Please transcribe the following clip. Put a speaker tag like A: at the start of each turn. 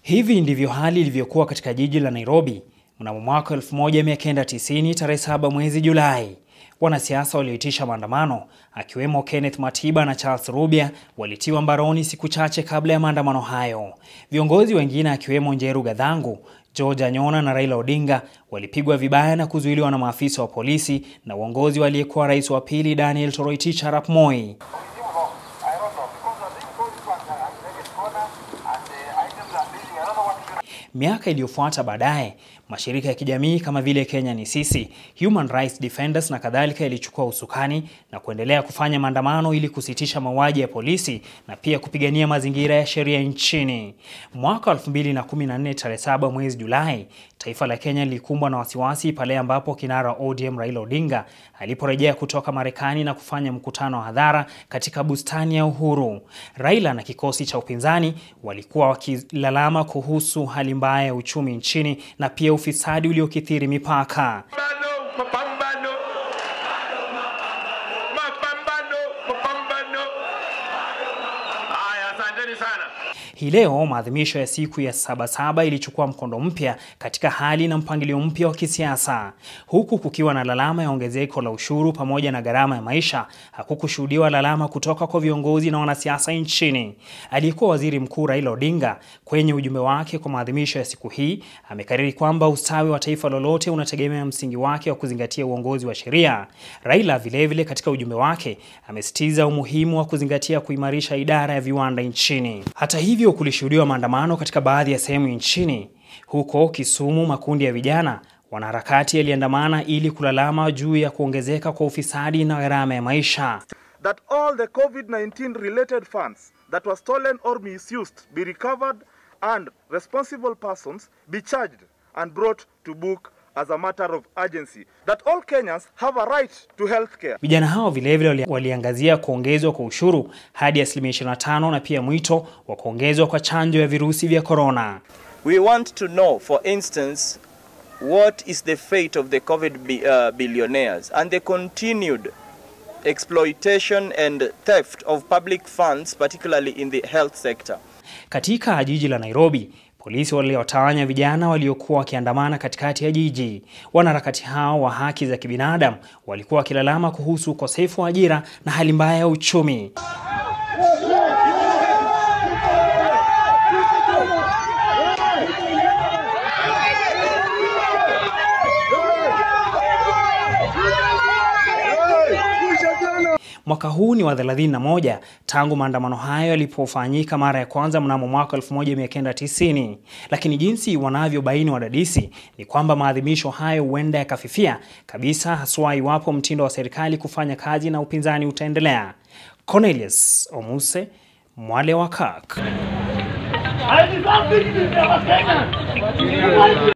A: Hivi ndivyo hali ilivyokuwa katika jiji la Nairobi mnamo mwaka 1990 tarehe 7 mwezi Julai. Wanasiasa walioitisha maandamano akiwemo Kenneth Matiba na Charles Rubia walitiwa mbaroni siku chache kabla ya maandamano hayo. Viongozi wengine akiwemo Njeru Gadhangu, George Anyona na Raila Odinga walipigwa vibaya na kuzuiliwa na maafisa wa polisi na uongozi waliyekuwa rais wa pili Daniel Toroitich arap Moi. Miaka iliyofuata baadaye, mashirika ya kijamii kama vile Kenya ni Sisi, Human Rights Defenders na kadhalika yalichukua usukani na kuendelea kufanya maandamano ili kusitisha mauaji ya polisi na pia kupigania mazingira ya sheria nchini. Mwaka 2014 tarehe 7 mwezi Julai, taifa la Kenya lilikumbwa na wasiwasi pale ambapo kinara ODM Raila Odinga aliporejea kutoka Marekani na kufanya mkutano wa hadhara katika bustani ya Uhuru. Raila na kikosi cha upinzani walikuwa wakilalama kuhusu hali mbaya ya uchumi nchini na pia ufisadi uliokithiri mipaka.
B: Mapambano, mapambano. Mapambano, mapambano. Haya, asanteni sana.
A: Hii leo maadhimisho ya siku ya Sabasaba ilichukua mkondo mpya katika hali na mpangilio mpya wa kisiasa, huku kukiwa na lalama ya ongezeko la ushuru pamoja na gharama ya maisha. Hakukushuhudiwa lalama kutoka kwa viongozi na wanasiasa nchini. Aliyekuwa waziri mkuu Raila Odinga kwenye ujumbe wake kwa maadhimisho ya siku hii amekariri kwamba ustawi wa taifa lolote unategemea msingi wake wa kuzingatia uongozi wa sheria. Raila vilevile katika ujumbe wake amesitiza umuhimu wa kuzingatia kuimarisha idara ya viwanda nchini. Hata hivyo kulishuhudiwa maandamano katika baadhi ya sehemu nchini. Huko Kisumu, makundi ya vijana wanaharakati yaliandamana ili kulalama juu ya kuongezeka kwa ufisadi na gharama ya maisha.
C: that all the COVID-19 related funds that were stolen or misused be recovered and responsible persons be charged and brought to book as a matter of urgency. That all Kenyans have a right to health care.
A: Vijana hao vilevile wali- waliangazia kuongezwa kwa ushuru hadi asilimia 25 na pia mwito wa kuongezwa kwa chanjo ya virusi vya korona.
D: We want to know, for instance, what is the fate of the COVID bi- uh, billionaires and the continued exploitation and theft of public funds, particularly in the health sector.
A: Katika jiji la Nairobi, polisi waliwatawanya vijana waliokuwa wakiandamana katikati ya jiji. Wanaharakati hao wa haki za kibinadamu walikuwa wakilalama kuhusu ukosefu wa ajira na hali mbaya ya uchumi. Mwaka huu ni wa 31 tangu maandamano hayo yalipofanyika mara ya kwanza mnamo mwaka 1990, lakini jinsi wanavyobaini wadadisi ni kwamba maadhimisho hayo huenda yakafifia kabisa, haswa iwapo mtindo wa serikali kufanya kazi na upinzani utaendelea. Cornelius Omuse, Mwale wa Kak.